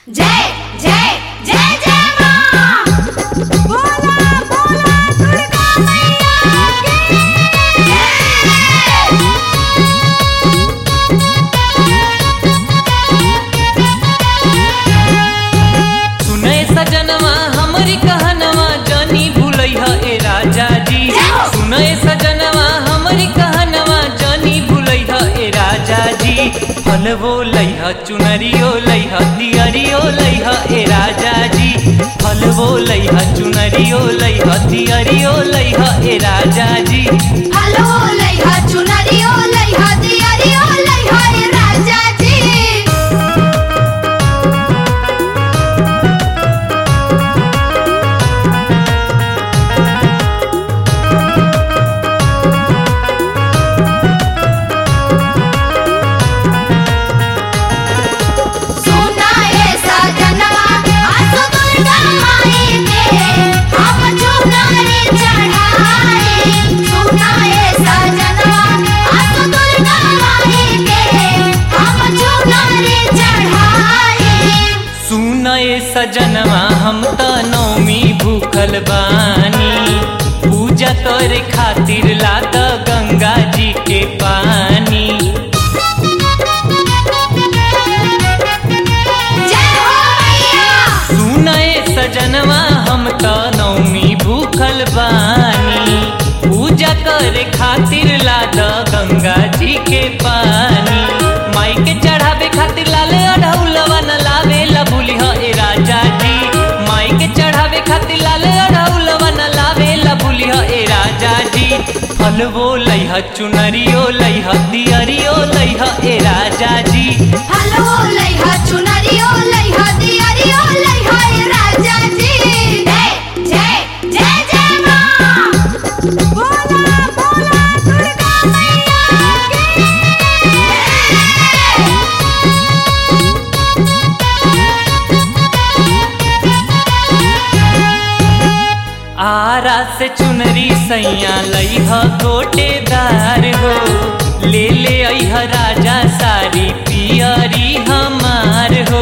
जय जय जय जय मां बोला बोला दुर्गा मैया की जय सुने सजनवा हमरी कहनवा जानी भूलैह ए राजा जी सुने सजनवा हमरी कहनवा जानी भूलैह ए राजा जी फलवो लैह चुनरियो लैह दियरियो लैह ए राजा जी फलवो लैह चुनरियो लैह दियरियो लैह ए राजा जी हलो लइहा चुनरियो लइहा दियरियो लइहा ए राजा जी सुना ए सजनवा आसो दुर्गा माई के हम चुनरी चढ़ाए सुना ए सजनवा आसो दुर्गा माई के हम चुनरी चढ़ाए सुनए सजनवा हम त नौमी भूखल बानी पूजा करे खातिर लाद गंगा जी के पानी जय हो मैया सुनए सजनवा हम त नौमी भूखल बानी पूजा करे खातिर लाद गंगा जी के पानी माई के चढ़ावे खातिर लाल अढ़ौलवा न लावे लबुलिह ए राजा जी माई के चढ़ावे खातिर लाल अढ़ौलवा न लावे लबुलिह ए राजा जी फलवो लैह चुनरियो लैह दियरियो लैह ए राजा जी हलो लइहा चुनरियो लइहा दियरियो लइहा ए राजा जी जय जय जय जय मां बोला बोला दुर्गा मैया की जय आरा से चुनरी सैया लैह गोटेदार हो ले ले अह राजा सारी पियरी हमार हो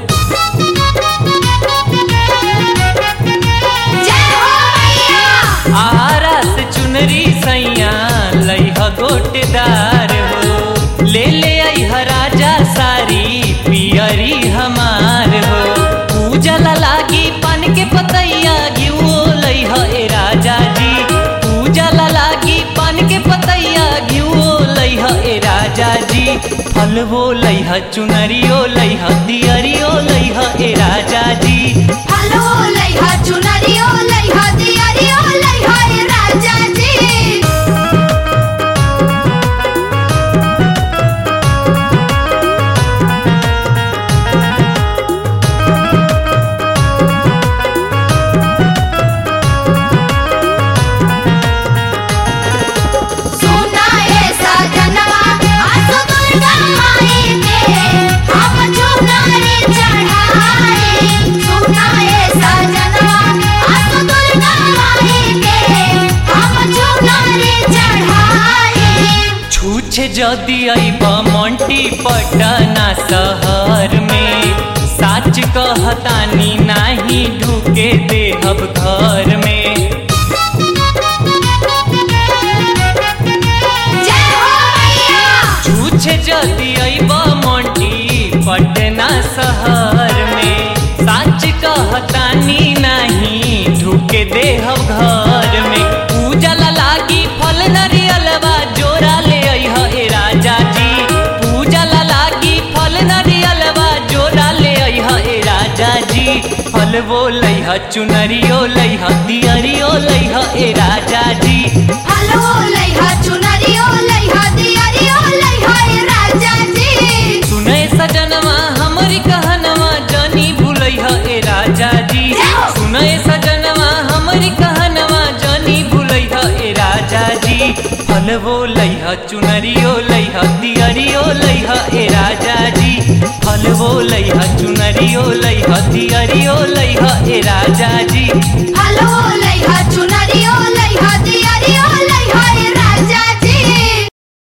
जय हो मैया आरा से चुनरी सैया लैह गोटेदार हो ले ले अह राजा सारी पियरी हमार हो पूजा ला लागी पान के पतैया घियो लैह ए राजा जी पूजा ला लागी पान के पतैया घियो लैह ए राजा जी फलवो लैह चुनरियो लैह दियरियो लैह ए राजा जी हलो लइहा चुनरियो लइहा दियरियो लइहा ए राजा जी सुना ए सजनवा आसो दुर्गा माई के हम चुनरी चढ़ाए सुना ए सजनवा आसो दुर्गा माई के हम चुनरी चढ़ाए छूछ जदि अइब मंटी पटना शहर में साच कहतानी नाही ढुके देहब घर में जय हो मैया छूछ जदि अइब मंटी पटना शहर में साच कहतानी नाही ढुके देहब घर में पूजा ला लागी फल नरियलवा जोरा ले अइह ए राजा जी पूजा ला लागी फल नरियलवा जोरा ले अइह ए राजा जी फलवो लैह चुनरियो लैह दियरियो लैह ए राजा जी हलो लइहा चुनरियो लइहा दियरियो लइहा ए राजा जी सुने सजनवा हमरी कहनवा जानी भूलैह ए राजा जी सुने सजनवा हमरी कहनवा जानी भूलैह ए राजा जी फलवो लैह चुनरियो लैह दियरियो लैह ए राजा जी फलवो लैह चुनरियो लैह दियरियो लैह ए राजा